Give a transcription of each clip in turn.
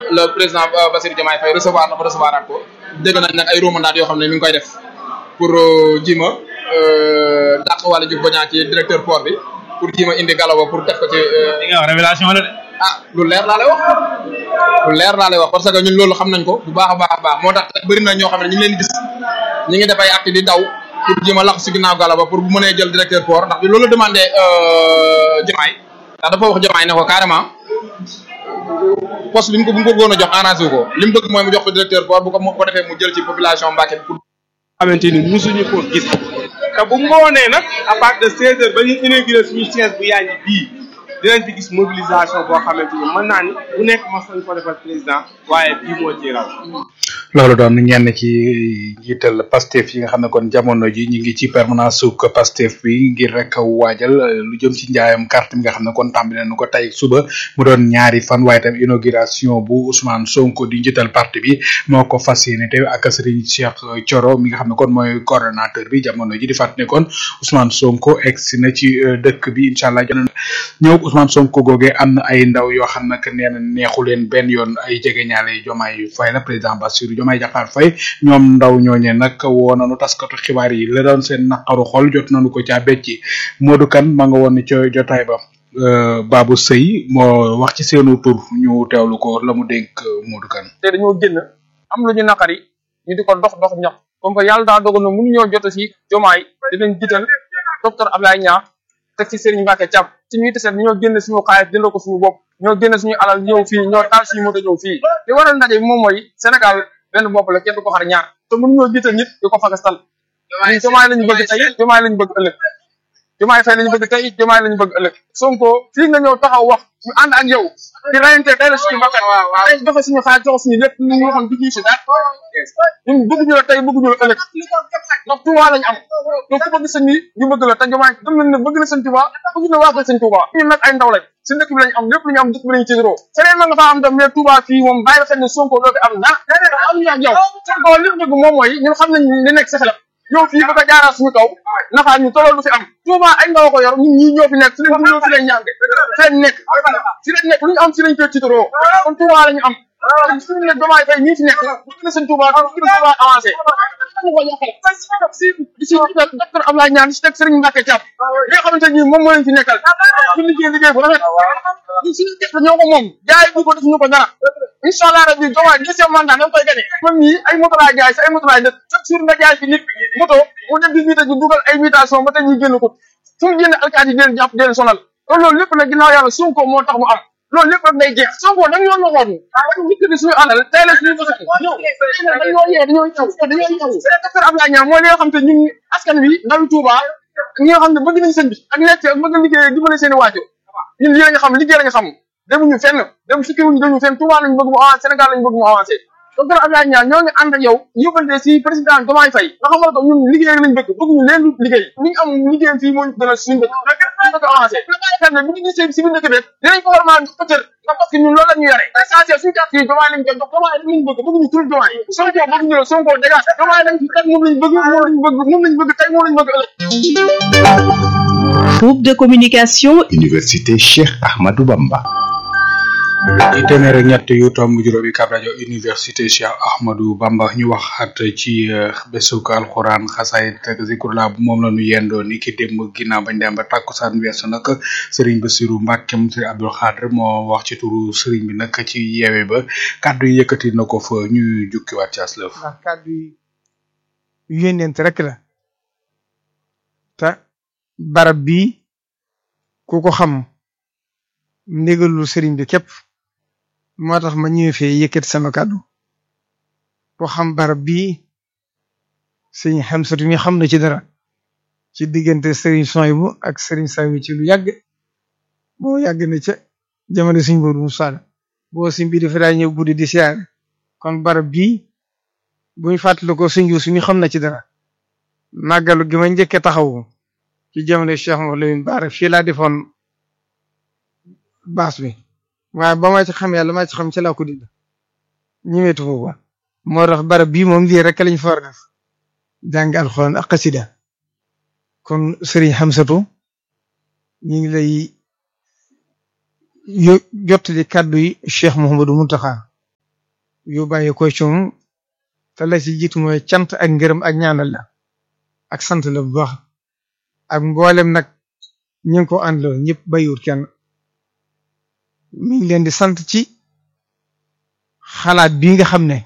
le président Bassirou Diomaye Faye recevoir na ko recevoir at ko dégg nañ nag ay romandades yoo xam ne mi ngi koy def pour jima dàq wala jub bañaa ci directeur port bi pour jima indi galawa pour def ko ci li nga wax révélation la de. ah lu leer laa lay wax lu leer laa lay wax parce que ñun loolu xam nañ ko bu baax a baax a baax moo tax bëri na ñoo xam ne ñu ngi leen di gis ñu ngi def ay acte di daw pour jéem a lax si ginnaaw gala ba pour bu mënee jël directeur port ndax bi loolu la demandé Diomaye ndax dafa wax Diomaye ne ko carrément poste bi mu ko bu mu ko bëggoon a jox arrangé wu ko li mu bëgg mooy mu jox ko directeur port bu ko bu ko defee mu jël ci population Mbacké bi pour xamante ni musuñu ko gis te bu ngoonee nag à partir de 16 heures ba ñu inauguré suñu siège bu yaaññi bii dinañ fi gis mobilisation boo xamante ni mën naa ni bu nekk mas nañ ko defal président waaye bii moo ci raw loolu doon ñenn ci njiital Pastef yi nga xam ne kon jamono ji ñu ngi ci permanence suk Pastef bi ngir rek waajal lu jëm ci njaayam carte mi nga xam ne kon tàmbali nañu ko tey suba mu doon ñaari fan waaye tam inauguration bu Ousmane Sonko di njiital parti bi moo ko fas yéene te ak Serigne Cheikh Thioro mi nga xam ne kon mooy coordonnateur bi jamono ji di fàttali ne kon Ousmane Sonko egsi na ci dëkk bi incha allah ñëw Ousmane Sonko googee am na ay ndaw yoo xam ne nee na neexu leen benn yoon ay jegeñaale Diomaye Faye la président Bassirou Diomaye Diakhar Faye ñoom ndaw ñooñe nag woo nañu taskatu xibaar yi la doon seen naqaru xol jot nañu ko caa becci Modou Kane ma nga woon ni ca jotaay ba Babou Seye moo wax ci seenu tur ñu teewlu ko la mu dénk Modou Kane te dañoo génn am lu ñu naqari ñu di ko dox dox ñax comme que yàlla daa dogal na mënu ñoo jot si Diomaye dinañ jiital docteur Ablaye Niang teg ci Serigne Mbacké Thiam ci ñuy teseet ñoo génn suñu xaalis jëndoo ko suñu bopp ñoo génn suñu alal ñëw fii ñoo taal suñu moto ñëw fii li waral ndaje bi moom mooy Sénégal benn bopp la kenn du ko xar ñaar te mënu ñoo jiital nit di ko fagastal ñun Diomaye lañu bëgg tey Diomaye lañu bëgg ëllëg Diomaye Faye lañu bëgg tey Diomaye lañu bëgg ëllëg Sonko fii nga ñëw taxaw wax ñu ànd ak yow di rayante tey la suñu bakkan tey joxe suñu xaalis joxe suñu lépp ñu waxoon du ñu si dara ñun bëgguñu la tey bëgguñu la ëllëg ndax Touba lañu am donc ku bëgg sëñ bi ñu bëgg la te Diomaye gëm nañ ne bëgg na sëñ Touba bëgg na waa ko sëñ Touba ñun nag ay ndaw lañ si dëkk bi lañ am lépp lu ñu am dëkk bi lañu tiitaroo feneen mën nga faa am tam mais Touba fii moom bàyyi xel ne Sonko doo fi am dara am ñu ak yow Sonko li mu bëgg moom mooy ñun xam nañ li nekk sa xelam yow fii bëgg a jaaraat suñu kaw naxaa ñu tollool du fi am Touba ay ndaw ko yor ñun ñii ñoo fi nekk fi lañ ñoo fi lañ ñaan feen nekk fi lañ nekk lu ñu am fi lañ koy tiitaroo kon Touba lañu am suñu ne Diomaye Faye ñii fi nekk bëgg na sëñ Touba bëgg na Touba avancé ñu ko yàqal di si docteur Abdoulaye Niane si teg Serigne Mbacké Thiam li nga xamante ni moom moo leen fi nekkal ñu liggéey liggéey bu rafet ñu suñu def ñoo ko moom jaay bu ko def ñu ko dara incha allah rabbi Diomaye deuxième mandat dañ koy gagné man mii ay moto laa jaay sa ay moto laa def chaque jour nga jaay fi nit moto mu dem di vite ñu dugal ay mutation ba tey ñu génn ko fu mu génn alkaati di leen jàpp di leen sonal kon loolu lépp nag ginnaaw yàlla Sonko moo tax mu am loolu lépp rek day jeex Sonko dañ ñoo noxoon dañu njëkk di suñu alal tey la suñu bës ñëw dañoo yee dañoo ñëw dañoo ñëw docteur Abdoulaye Niang mooy li nga xam te ñun askan wi ndawi Touba ñi nga xam ne bëgg nañ sëñ bi ak nekk ak bëgg liggéey dimbale seen i waajur ñun lii lañu xam liggéey lañu xam demuñu fenn dem sukki wuñu demuñu fenn Touba lañu bëgg mu avancé Sénégal lañu bëgg mu avancé docteur Abdoulaye Niang ñoo ngi ànd ak yow yóbbante si président Diomaye Faye nga xamal ko ñun liggéey lañ bëgg bëgguñu leen lu liggéey li ñu am liggéey fii moo ñu gënal suñu dëkk ñu bëgg avancé fenn bu ñu gisee si biir dëkk bi dinañ ko war maa jox peut-être ndax parce que ñun loolu la ñu yore essentiel suñu carte yi Diomaye lañ koy jox Diomaye lañ bëgg bëgguñu tur Diomaye Sonko bëgguñu la Sonko dégage Diomaye lañ fi teg moom lañ bëgg moom lañ bëgg moom lañ bëgg tey moom lañ bëgg ëllëg Groupe de communication Université Cheikh Ahmadou Bamba ci téeméer ak ñett yu tomb juróomi kab rajo université Cheikh Ahmadou Bamba ñu waxaat ci bésuk alxuraan xasaay ak zikrullah bu moom la ñu yendoo ni ki démb ginnaaw bañ dem ba tàkkusaan weesu nag Serigne Bassirou Mbacké Serigne Abdou Khadre moo wax ci turu Serigne bi nag ci yeewe ba kàddu yi yëkkati na ko fa ñu jukkiwaat ci aslëf ndax kàddu yi yónneent rek la te barab bii ku ko xam ndigalul sëriñ bi képp moo tax ma ñëwee fee yëkkati sama kàddu ko xam barab bii sëriñ Xamsatu mi xam na ci dara ci diggante sëriñ Soyibu ak sëriñ Sawi ci lu yàgg boo yàgg na ca jamono suñ boobu mu saada boo si mbiri fi daa ñëw guddi di siyaare kon barab bii buñ fàttali ko suñ yuus mi xam na ci dara màggalu gi ma njëkke taxawu ci jamono Cheikh Mawal Lamine Bara fii laa defoon baas bi waaye ba ma ci xam yàlla ma ci xam ci laa ko dindi ñëwetu foofu moo tax barab bii moom lii rek lañ fa war a def jàng alxuraan ak xasida kon Serigne Hamsatu ñu ngi lay yo jottali kàddu yi Cheikh Mouhamadou Mountakha yu bàyyi koy ci moom te la ci jiitu mooy cant ak ngërëm ak ñaanal la ak sant la bu baax ak mboolem nag ñu ngi ko àndaloo ñëpp bayiwut kenn mi ngi leen di sant ci xalaat bii nga xam ne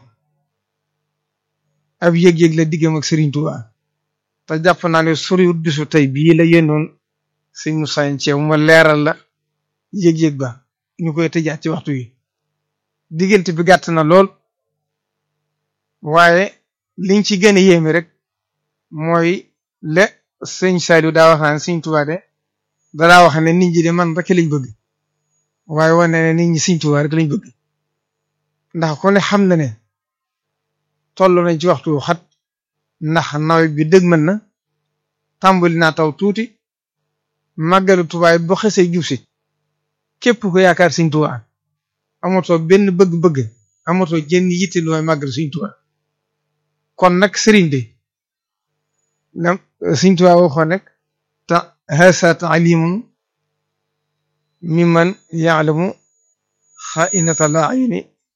ab yëg-yëg la diggam ak Serigne Touba te jàpp naa ne soriwut bisu tey bii la yéenoon sëñ Moussa Thiaw ma leeral la yëg-yëg ba ñu koy tëjaat ci waxtu yi diggante bi gàtt na lool waaye liñ ci gën a yéeme rek mooy le sëñ Saliou daa wax naan sëñ Touba de daa wax ne nit ñi de man rek lañ bëgg waaye wane ne nit ñi sëñ Touba rek lañ bëgg ndax ku ne xam na ne toll nañ ci waxtu xat ndax nawet bi dëgg mën na tàmbali naa taw tuuti màggalu Tuubaa boo xesee jub si képp ko yaakaar Sëriñ Tuubaa amatoo benn bëgg-bëgg amatoo jenn yitte lu may màggal Sëriñ Tuubaa kon nag sëriñ bi nam Sëriñ Tuubaa waxoon nag ta hasa taalimun mimman yaalamu xainata la ayuni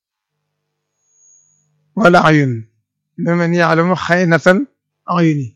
wala ayun mimman yaalamu xainatal ayuni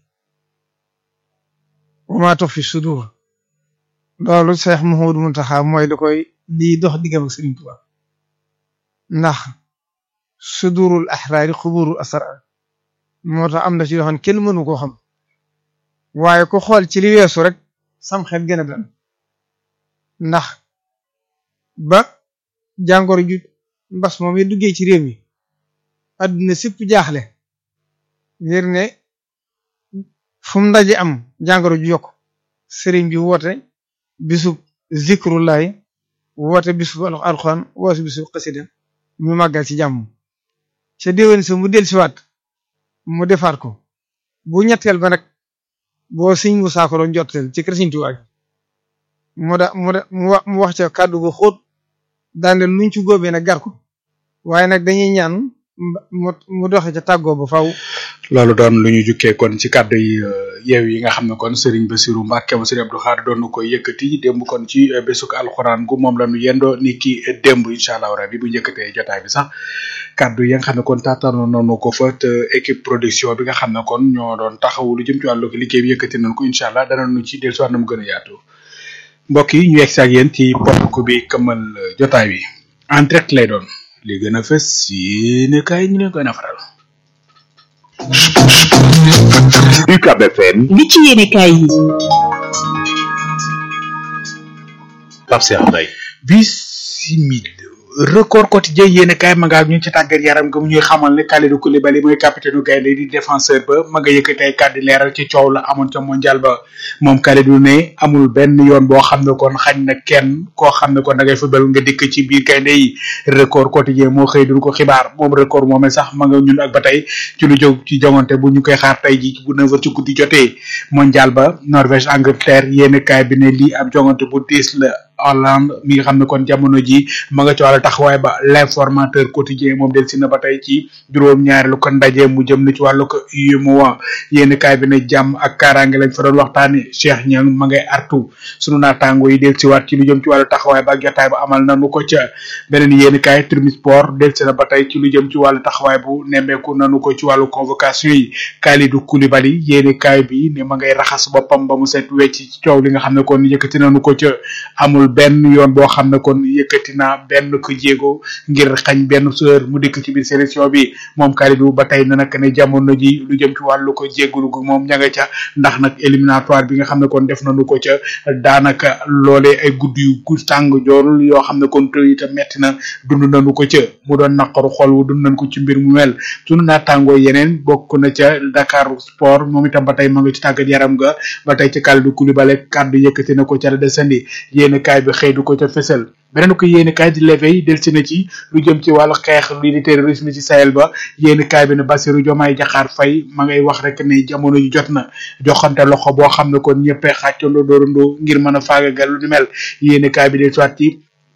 wa ma tuxfi sudur loolu Seex Muhammadu Muntaxa mooy da koy lii dox diggam ak Sëriñ Tuubaa ndax sudurul axraari xuburul asrar moo tax am na ci yoo xam ne kenn mënu koo xam waaye ku xool ci li weesu rek sam xel gën a dal ndax ba jàngoro ju mbas moom yi duggee ci réew mi adduna sépp jaaxle ngir ne fu mu ndaje am jàngoro ju yokk sëriñ bi woote bisub zikrullahi woote bisub alxuraan woote bisub xasida mu màggal ci jàmm ca déwén sa mu del siwaat mu defaat ko bu ñetteel ba nag boo sëñ mu saako doon jotteel ci kër Sëriñ Tuubaa mu da mu da mu wax ca kàddu gu xóot daane luñ ci góobee nag gar ko waaye nag dañuy ñaan mu mu doxe ca tàggoo ba faw loolu doon lu ñu jukkee kon ci kàddu yi yeew yi nga xam ne kon Serigne Bassirou Mbacke mo Serigne Abdou Khadre doon na koy yëkkati démb kon ci bésuk alxuraan gu moom la ñu yendoo ni ki démb incha allah rabi bu njëkkatee jotaay bi sax kàddu yi nga xam ne kon taataanoon nañu ko fa te équipe production bi nga xam ne kon ñoo doon taxawu lu jëm ci wàllu liggéey bi yëkkati nañ ko incha allah danañu ci dellusiwaat na mu gën a yaatu mbokk yi ñu yegg si ak yéen ci ponk bi këmmal jotaay bi en direct lay doon li gën a fës yéene kaay ñu leen koy nafaral. UCAB FM li ci yéene kaay yi Pape Cheikh Mbaye bisimil record quotidien yéen kaay ma nga ak ñu ci tàggat yaram nga mu ñuy xamal ne Kalidou Koulibaly mooy capitaine gaynde di défenseur ba ma nga yëkkati ay kàddu leeral ci coow la amoon ca mondial ba moom Kalidou ne amul benn yoon boo xam ne kon xañ na kenn koo xam ne kon da ngay football nga dikk ci biir gaynde yi record quotidien moo xëy duñu ko xibaar moom record moomee sax ma nga ñun ak ba tey ci lu jóg ci jongante bu ñu koy xaar tey ji bu neuf heures ci guddi jotee mondial ba Norvège Angleterre yéen kaay bi ne lii ab jongante bu diis la Hollande mi nga xam ne kon jamono ji ma nga ci wàllu taxawaay ba l'informateur quotidien moom del si na ba tey ci juróom-ñaareelu ko ndaje mu jëm na ci wàllu ko UEMOA yéen kaay bi ne jàmm ak kaaraange lañ fa doon waxtaane Cheikh Niang ma ngay artu sunu naataango yi del si waat ci lu jëm ci wàllu taxawaay ba ak jotaay ba amal nanu ko ca beneen yéen kaay Tribune Sport del si na ba tey ci lu jëm ci wàllu taxawaay bu nemmeeku nanu ko ci wàllu convocation yi Kalidou Koulibaly yéen kaay bi ne ma ngay raxas boppam ba mu set wecc ci coow li nga xam ne kon yëkkati nanu ko ca amul benn yoon boo xam ne kon yëkkati naa benn ko jéego ngir xañ benn seur mu dikk ci biir sélection bi moom Kalidou ba tey na nag ne jamono ji lu jëm ci wàllu ko jéggulu gu moom ña nga ca ndax nag éliminatoire bi nga xam ne kon def nañu ko ca daanaka loolee ay guddi yu gu tàng joorul yoo xam ne kon te itam metti na dund nañu ko ca mu doon naqaru xol wu dund nañ ko ci mbir mu mel sunu naataangoo yeneen bokk na ca Dakar Sport moom itam ba tey ma nga ci tàggat yaram ga ba tey ca Kalidou Koulibaly kàddu yëkkati na ko ca la desandi yéen kaay bi xëy du ko ca fësal beneen ko yéeni kaay di leveil del si na ci lu jëm ci wàllu xeex lii di terrorisme ci Sahel ba yéeni kaay bi ne Bassirou Diomaye Diakhar Faye ma ngay wax rek ne jamono ji jot na joxante loxo boo xam ne kon ñëppee xàccandoo doorandoo ngir mën a faagagal lu ni mel yéeni kaay bi del soit ci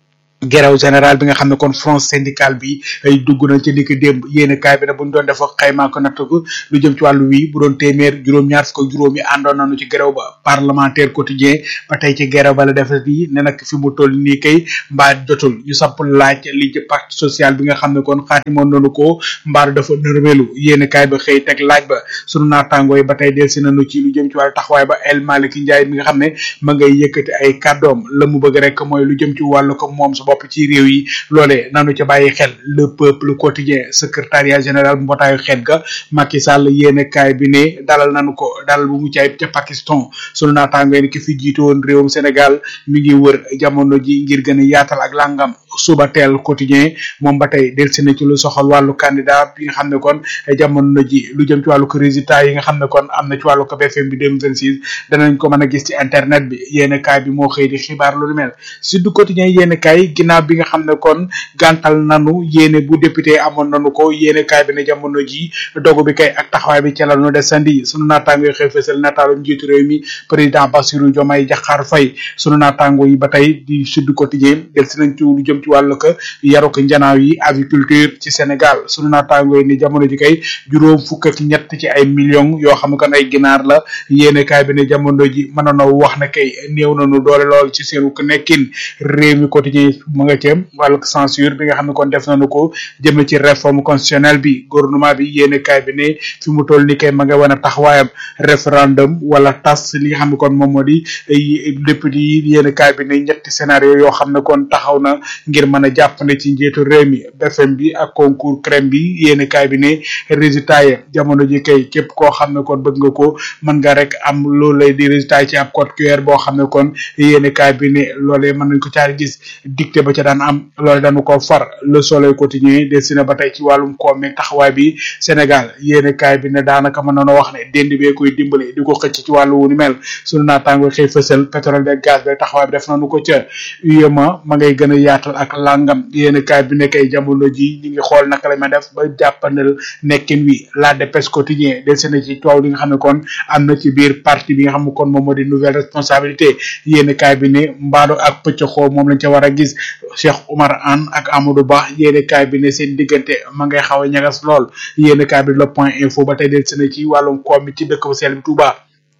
grève général bi nga xam ne kon front syndical bi ay dugg nañ ci niki démb yéene kaay bi ne buñ doon def xaymaa ko natt ko lu jëm ci wàllu wi bu doon téeméer juróom-ñaar fukk ak juróom yi àndoon nañu ci grève ba parlementaire quotidien ba tey ci grève ba la def bi ne nag fi mu toll nii kay mbaa jotul ñu sapp laaj li ci pacte social bi nga xam ne kon xaatimoon nañu ko mbaa dafa nërmelu yéene kaay ba xëy teg laaj ba sunu naataangoo yi ba tey delsi nañu ci lu jëm ci wàllu taxawaay ba El Malick Ndiaye mi nga xam ne ma ngay yëkkati ay kàddoom la mu bëgg rek mooy lu jëm ci wàllu ko moom sa bopp ci réew yi loolee nanu ca bàyyi xel le peuple quotidien secrétariat général bu mbootaayu xeet ga Macky Sall yéene kaay bi ne dalal nanu ko dalal bu mu caay ca Pakistan sunu naataangoo yi ki fi jiite woon réewum Sénégal mi ngi wër jamono ji ngir gën a yaatal ak langam suba teel quotidien moom ba tey delsi na ci lu soxal wàllu candidat bi nga xam ne kon jamono ji lu jëm ci wàllu ko résultat yi nga xam ne kon am na ci wàllu ko BFM bi 2026 danañ ko mën a gis ci internet bi yéene kaay bi moo xëy di xibaar lu mel Sud Quotidien yéene kaay ginnaaw bi nga xam ne kon gàntal nanu yéene bu député amoon nanu ko yéene kaay bi ne jamono ji dogu bi kay ak taxawaay bi ca la nu desandi sunu naataango yi xëy fësal nataalu njiitu réew mi président Bassirou Diomaye Diakhar Faye sunu naataango yi ba tey di Sud Quotidien del si nañ ci lu jëm ci wàllu ko yaru ko njanaaw yi aviculture ci Sénégal sunu naataango yi ni jamono ji kay juróom fukk ak ñett ci ay millions yoo xam ne kon ay ginaar la yéene kaay bi ne jamono ji mën na wax ne kay néew nañu doole lool ci seenu nekkin réew mi quotidien mu nga ceem wàllu censure bi nga xam ne kon def nañu ko jëm ci réforme constitutionnelle bi gouvernement bi yéene kaay bi ne fi mu toll ni kay ma nga wan a taxawaayam référendum wala tas li nga xam ne kon moom moo di député yi yéene kaay bi ne ñetti scénario yoo xam ne kon taxaw na ngir mën a jàppande ci njiitu réew mi BFM bi ak concours crème bi yéene kaay bi ne résultat yi jamono ji kay képp koo xam ne kon bëgg nga ko mën nga rek am loolu lay di résultat yi ci ab code QR boo xam ne kon yéene kaay bi ne loolee mën nañ ko caari gis dicté ba ca daan am loolu dañu ko far le soleil quotidien destiné ba tey ci wàllum koom mi taxawaay bi Sénégal yéene kaay bi ne daanaka mën nañoo wax ne dend bee koy dimbale di ko xëcc ci wàllu wu ni mel sunu naataango xëy fësal pétrole beeg gaz beeg taxawaay bi def nañu ko ca UEMOA ma ngay gën a yaatal ak langam yéene kaay bi ne kay jamono ji ñi ngi xool naka la ma def ba jàppandal nekkin wi la dépêche quotidien destiné ci toow li nga xam ne kon am na ci biir parti bi nga xam ne kon moom moo di nouvelle responsabilité yéene kaay bi ne mbaado ak pëccxoo moom lañ ca war a gis Cheikh Oumar Anne ak Amadou Ba yéene kaay bi ne seen diggante ma ngay xaw a ñagas lool yéene kaay bi le point info ba tey del sene ci wàllum koom mi ci dëkk bu sell bi Touba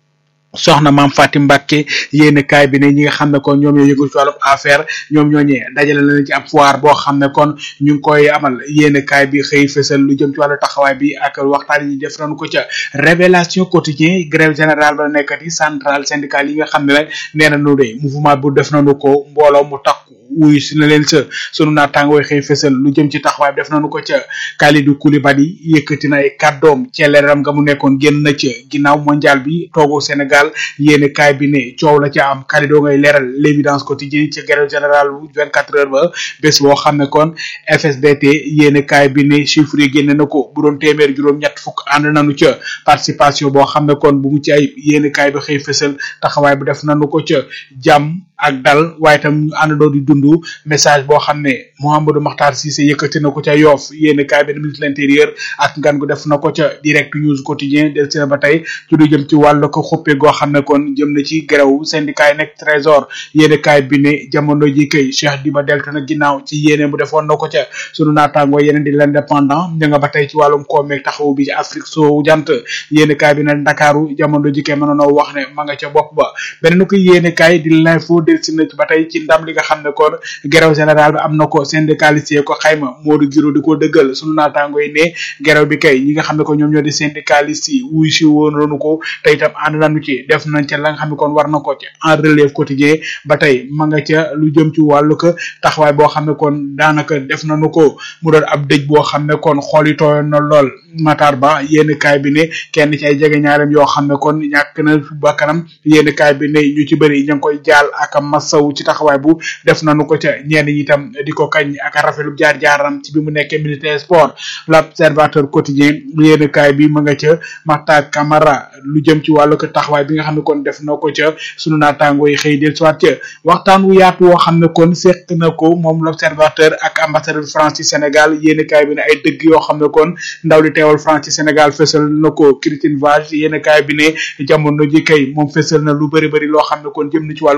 soxna maam Fatim Mbacke yéene kaay bi ne ñi nga xam ne kon ñoom ñoo yëngu ci wàllum affaire ñoom ñooñee dajale nañ ci ab foire boo xam ne kon ñu ngi koy amal yéene kaay bi xëy fësal lu jëm ci wàllu taxawaay bi ak waxtaan yi def nañu ko ca révélation quotidien grève générale ba nekkati centrale syndicale yi nga xam ne nag nee nañu de mouvement bu def nañu ko mbooloo mu takku wuyu si na leen sa sunu naataangoo xëy fësal lu jëm ci taxawaay bi def nañu ko ca Kalidou Koulibaly yëkkati na ay kàddoom ca leeram nga mu nekkoon génn na ca ginnaaw mondial bi toogu Sénégal yéene kaay bi ne coow la ca am Kalidou ngay leeral l'évidence quotidien ca grève générale bu 24 heures ba bés boo xam ne kon FSDT yéene kaay bi ne chiffre yi génne na ko bu doon téeméer juróom ñett fukk ànd nañu ca participation boo xam ne kon bu mu ci ay yéene kaay bi xëy fësal taxawaay bi def nañu ko ca jàmm ak dal waaye tam ñu àndandoo di dund message boo xam ne Mouhamadou Makhtar Cissé yëkkati na ko ca Yoff yéene kaay bi ministre de l'intérieur ak ngan gu def na ko ca direct news quotidien del si na ba tey ci lu jëm ci wàllu ko xuppe goo xam ne kon jëm na ci gerew syndicat yi nekk trésor yéene kaay bi ne jamono ji kay Cheikh Diba delta na ginnaaw ci yéene bu defoon na ko ca sunu naataangoo yeneen di l'indépendant ña nga ba tey ci wàllum koomeeg taxawu bi ci Afrique soowu jant yéene kaay bi ne Ndakaaru jamono ji kay mënoonoo wax ne ma nga ca bopp ba beneen ko yéene kaay di l'info del si na ba tey ci ndam li nga xam ne kon gerew général bi am na ko syndicaliste ko xayma Modou Giro di ko dëggal sunu naataangoo yi ne gerew bi kay ñi nga xam ne ko ñoom ñoo di syndicaliste yi wuy si woon nañu ko te itam ànd nañu ci def nañ ca la nga xam ne kon war na ko ci en relève quotidien ba tey ma nga ca lu jëm ci wàllu ko taxawaay boo xam ne kon daanaka def nañu ko mu doon ab dëj boo xam ne kon xool yi tooyoon na lool Matar Ba yénn kaay bi ne kenn ci ay jege ñaarem yoo xam ne kon ñàkk na bakkanam yénn kaay bi ne ñu ci bëri ñu ngi koy jaal ak masaw ci taxawaay bu def nañu ko ca ñenn ñi itam di ko kañ ak rafetlu jaar jaaram ci bi mu nekkee militaire sport l'observateur quotidien yénn kaay bi ma nga ca Makhtar Camara lu jëm ci wàllu ko taxawaay bi nga xam ne kon def na ko ca sunu naataangoo yi xëy del soit ca waxtaan wu yaatu woo xam ne kon seq na ko moom l'observateur ak ambassadeur France ci Sénégal yénn kaay bi ne ay dëgg yoo xam ne kon ndaw li teewal France ci Sénégal fësal na ko Christine Vage yénn kaay bi ne jamono ji kay moom fësal na lu bëri bëri loo xam ne kon jëm na ci wàllu ko visa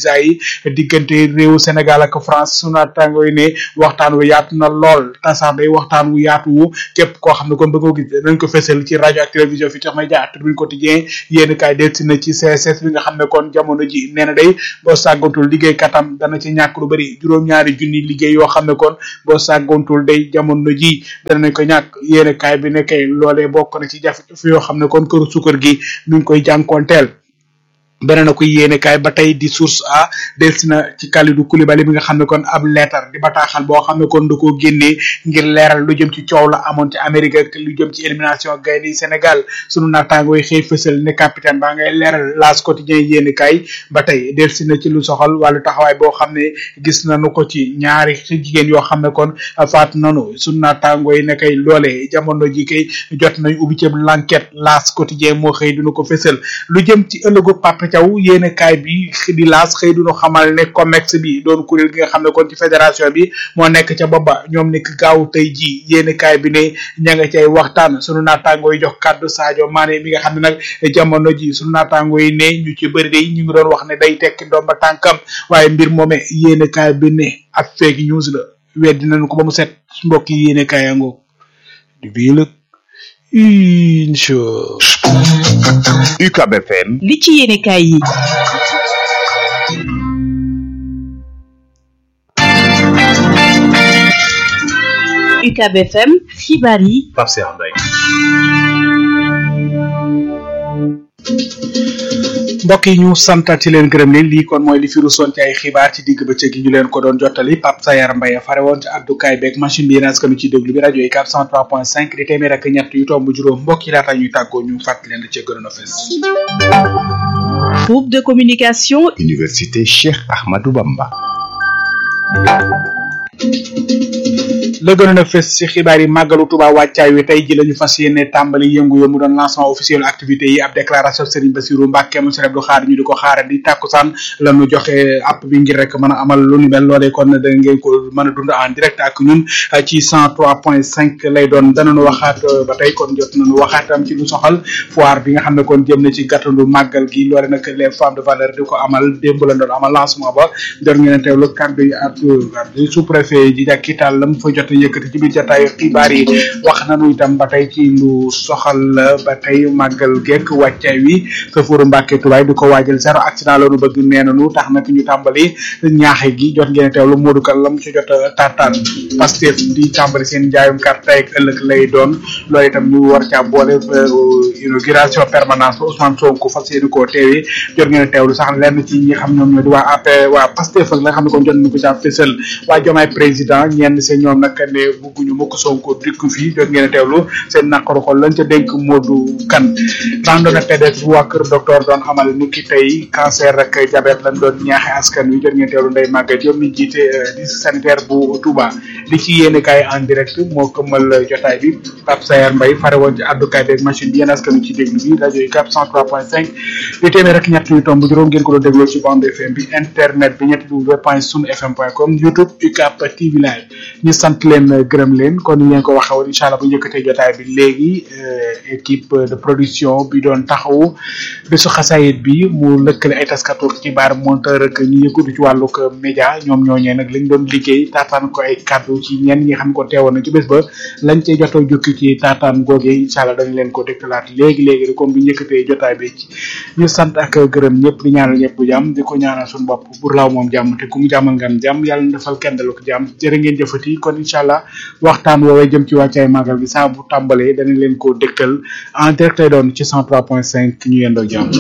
visa yi diggante réewu Sénégal ak France sunu naataango yi ne waxtaan wu yaatu na lool tasax day waxtaan wu yaatu wu képp koo xam ne kon bëgg ko gis dañ ko fësal ci rajo ak télévision Futurs Médias Tribune Quotidien yéen kaay delsi na ci CSS bi nga xam ne kon jamono ji nee na day boo sàggantul liggéey katam dana ci ñàkk lu bëri juróom-ñaari junni liggéey yoo xam ne kon boo sàggantul day jamono ji danañ ko ñàkk yéen kaay bi ne kay loolee bokk na ci jafe-jafe yoo xam ne kon këru sukkar gi mi ngi koy jànkoonteel beneen na ko yéene kaay ba tey di source a delsi na ci Kalidou Koulibaly bi nga xam ne kon ab leetar di bataaxal boo xam ne kon da koo génnee ngir leeral lu jëm ci coow la amoon ci Amérique ak lu jëm ci élimination gaynde yi Sénégal sunu naataangoo yi xëy fësal ne capitaine baa ngay leeral L'As quotidien yéene kaay ba tey delsi na ci lu soxal wàllu taxawaay boo xam ne gis nañu ko ci ñaari jigéen yoo xam ne kon faat nanu sunu naataangoo yi ne kay loole jamono ji kay jot nañ ubbi ci l'enquête L'As quotidien moo xëy dina ko fësal lu jëm ci ëllëgu Papa Thiaw yéene kaay bi di laas xëy duñu xamal ne COMEX bi doon kuréel gi nga xam ne kon ci fédération bi moo nekk ca booba ñoom nekk gaaw tey ji yéene kaay bi ne ña nga cay waxtaan sunu naataangoo yi jox kàddu Sadio Mané mi nga xam ne nag jamono ji sunu naataangoo yi ne ñu ci bëri day ñu ngi doon wax ne day tekki ndomba tànkam waaye mbir moome yéene kaay bi ne ak fake news la weddi nañu ko ba mu set mbokk yi yéene kaay yango di bii lëg incha UCAB FM li ci yéenekaay yi UCAB FM xibaar yi Pape Cheikh Mbaye mbokk yi ñu santati leen gërëm leen lii kon mooy li fi rusoon ci ay xibaar ci digg bëccëg gi ñu leen ko doon jottali Pape Sayar Mbaye fare woon ci addukaay beeg machine bi yéen askanu ci déglu bi rajo yi 403.5 di téeméer ak ñett yu tomb juróom mbokk yi laata ñuy tàggoo ñu fàttali leen da cee gënoon a fes groupe de communication Université Cheikh Ahmadou Bamba la gënoon a fes ci xibaar yi màggalu Tuuba wàccaay wi tey ji la ñu fas yéene tàmbali yëngu mu doon lancement officiel activité yi ab déclaration Serigne Bassirou Mbacke monsieur Abdou Khadre ñu di ko xaara di tàkkusaan la ñu joxe app bi ngir rek mën a amal lu ni mel loolee kon da ngeen ko mën a dund en direct ak ñun ci cent trois point cinq lay doon danañu waxaat ba tey kon jot nañu waxaatam ci lu soxal foire bi nga xam ne kon jëm na ci gàttandu màggal gi loole nag les femmes de valeur di ko amal démb la doon amal lancement ba jot ngeen teewlu kàddu yi ak sous préfet ji jàkkital la mu fa jot a yëkkati ci biir jotaayu xibaar yi wax nañu itam ba tey ci lu soxal ba tey màggal gekk wàccaay wi safuru Mbàkke Tubaay di ko waajal zéro accident la ñu bëgg nee nañu tax nag ñu tàmbali ñaaxe gi jot ngeen teewlu Modou Kal la mu ci jot a tartaan Pastef di tàmbali seen njaayum carte tey ak ëllëg lay doon loolu itam ñu war caa boole inauguration permanence ba Ousmane Sonko fas yéene koo teewee jot ngeen teewlu sax lenn ci ñi xam ñoom ñoo di waa AP waa Pastef ak la nga xam ne kon jot nañu ko caa fësal waa Jomaay président ñenn seen ñoom nag ne bugguñu mukk Sonko dikk fii jot ngeen teewlu seen naqaru xol lañ ca dénk Modou Kane randonnée pédestre bu waa kër docteur doon amal ni ki tey cancer ak diabète lañ doon ñaaxe askan wi jot ngeen teewlu Ndeye Maguette Diop mi jiite district sanitaire bu Touba li ci yéene kaay en direct moo këmmal jotaay bi Pape Sayar Mbaye fare woon ci àddukaay beeg machine bi yéen askan wi ci déglu bi rajo yi 403.5 di téeméer rek ñett yu tomb juróom ngeen ko doon dégloo ci bande FM bi internet bi ñetti w point sunu fm point com youtube UCAB TV live ñu sant leen gërëm leen kon ni leen ko waxee woon incha allah bu njëkkatee jotaay bi léegi équipe de production bi doon taxawu bésu xasaayit bi mu lëkkale ay taskatu xibaar monteur ak ñu yëkkatu ci wàllug média ñoom ñooñee nag lañ doon liggéey taataan ko ay kaddu ci ñenn ñi xam ko teewoon na ci bés ba lañ cey jotoo jukki ci taataan googee incha allah dañ leen ko dégtalaat léegi léegi rek comme bu njëkkatee jotaay bi ci ñu sant ak gërëm ñëpp di ñaanal ñëpp jàmm di ko ñaanal suñu bopp bur laaw moom jàmm te ku mu jàmmal ngam jàmm yàlla na defal kenn dalu ko jàmm jërë ngeen jëfati kon incha allah waxtaan woowee jëm ci wàccaay màggal gi saa bu tàmbalee danañ leen ko dégtal en direct lay doon ci 103.5 ñu yendoo jàmm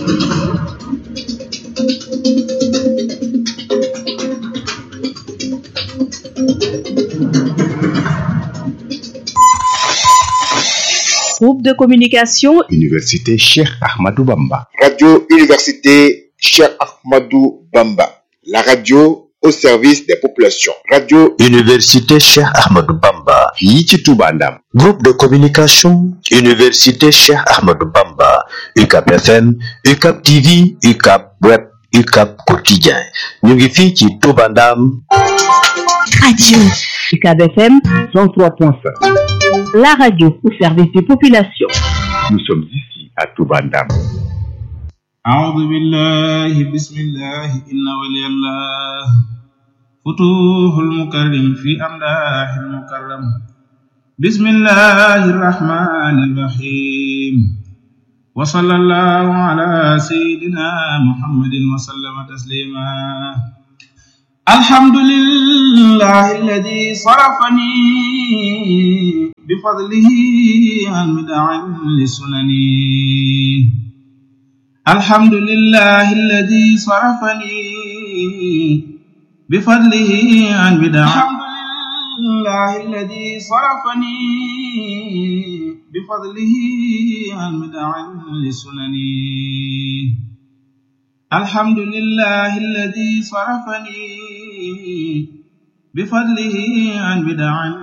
groupe de communication Université Cheikh Ahmadou Bamba Radio Université Cheikh Ahmadou Bamba, la radio au service des populations. Radio Université Cheikh Ahmadou Bamba. fii ci Touba Ndam Groupe de communication Université Cheikh Ahmadou Bamba. UCAB FM, UCAB TV, UCAB Web, UCAB Quotidien. ñu ngi fii ci Touba Ndam. radio UCAB FM 103.5 la radio au service des populations nous sommes ici à Touba Ndam أعوذ بالله بسم الله إن ولي الله فتوح المكرم في أمداح المكرم بسم الله الرحمن الرحيم وصلى الله على سيدنا محمد وسلم تسليما الحمد لله الذي صرفني بفضله عن بدع لسنن الحمد لله الذي صرفني بفضله عن بدع الحمد لله الذي صرفني بفضله عن بدع لسنن الحمد لله الذي صرفني بفضله عن بدع